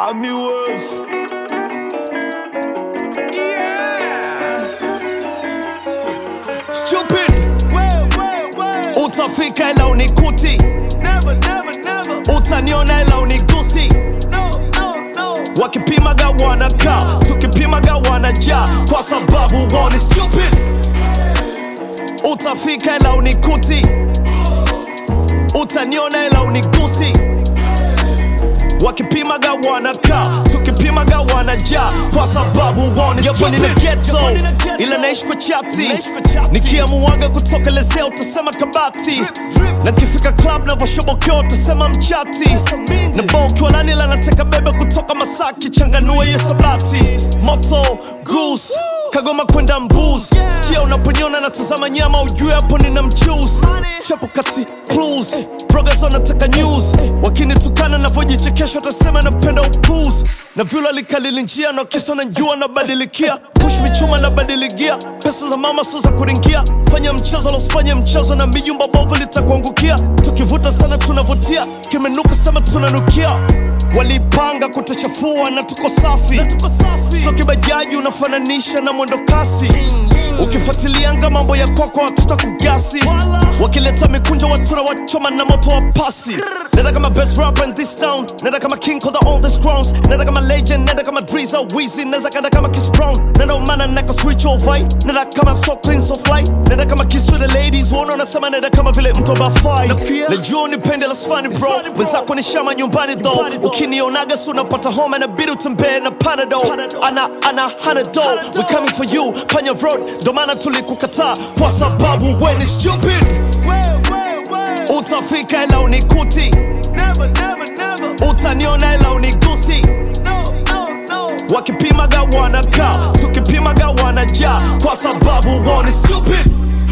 Army Wolves. Yeah. Stupid. Utafika ila unikuti. Never, never, never. Utaniona ila unigusi. No, no, no. Wakipimaga wanakaa, tukipimaga wanajaa, kwa sababu wao ni stupid. Utafika ila unikuti. Utaniona ila unigusi wakipimaga wanakaa tukipimaga wanajaa kwa sababu wao ni stupid. na ghetto ila naishi kwa chati nikiamuaga kutokelezea utasema kabati na kifika club navoshobokea utasema mchati na bao ukiwa nani ila nateka bebe kutoka masaki changanua hiyo sabati moto goose kagoma kwenda mbuz sikia unaponiona natazama nyama ujue hapo nina mchuzi chapo kati clues progress wanataka news wakinitukana navyojichekesha watasema napenda upuz na vyula likalili njia na kisa najua nabadilikia push michuma nabadiligia pesa za mama sio za kuringia fanya mchezo losifanye mchezo na mijumba bovu litakuangukia tukivuta sana tunavutia kimenuka sema tunanukia walipanga kutuchafua na tuko safi so kibajaji unafananisha na mwendo kasi ukifuatilianga mambo ya kwako watuta kugasi wakileta mikunjo watura wachoma na moto wa pasi nenda kama best rapper in this town nenda kama king of the oldest crowns nenda kama legend nenda kama driza wizi neza kanda kama kiss brown nenda umana naka switch over nenda kama so clean so fly nenda kama kiss to the ladies uona unasema nenda kama vile mtu abafai najua unipende la sfani bro wenzako ni shama nyumbani though ukinionaga si unapata homa na bidi utembee na panado ana ana hanado we coming for you panya road ndo maana tulikukataa kwa sababu we ni stupid utafika ila unikuti utaniona ila unigusi wakipimaga wanakaa tukipimaga wanajaa kwa sababu wao ni stupid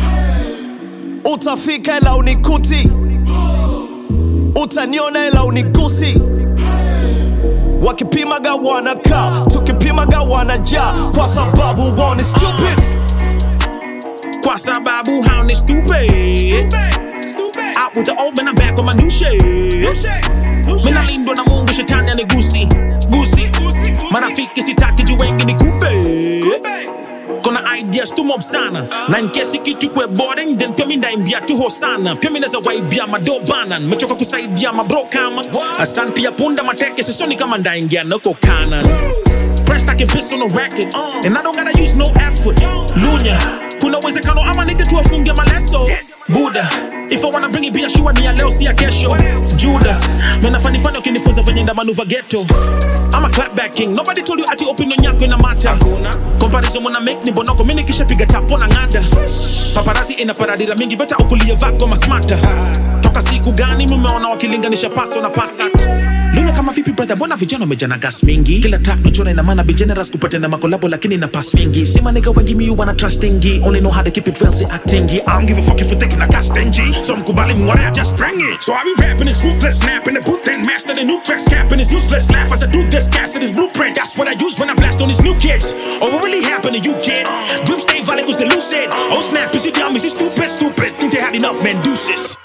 utafika ila unikuti utaniona ila unigusi wakipimaga wanakaa tukipimaga wanajaa kwa sababu wao ni stupid Kwa sababu hao ni stupid Out with the old man, I'm back on my new shit Mina lindwa na mungu shetani anigusi gusi marafiki sitaki juu wengi ni kupe kona ideas tu mob sana na nkesi kitu kwe boring then pia mi ndaimbia tu hosana pia mi naza waibia madobana nimechoka kusaidia mabro kama asan pia punda mateke sisoni kama ndaingia nako kanan Pressed I can piss on a racket And I don't gotta use no effort Lunya Kuna uwezekano ama nige tu afunge maleso Buddha If I wanna bring it biashua ni ya leo si ya kesho Judas Mena fani fani ukinifunza venye nda manuva ghetto I'm a clapback king Nobody told you ati opinion yako ina mata Comparison mwana make ni bonoko Mini kisha piga tapo na ngada Paparazzi ina paradira mingi Beta ukulie vako masmata Toka siku gani mumeona wakilinganisha paso na pasat Luna kama vipi brother mbona vijana wamejana gas mingi Kila track nachora ina maana be generous kupata na makolabo lakini na pass mingi Sima nigga wengi mi wanna trustingi Only know how to keep it real si actingi I don't give a fuck if you thinking I got stingy So mkubali mware I just bring it So I be rapping this ruthless snap in the booth and master the new tracks capping this useless laugh as I do this gas this blueprint That's what I use when I blast on these new kids Oh what really happened to you kid Dream stay valid was the lucid Oh snap is you dumb is you stupid stupid Think they had enough man deuces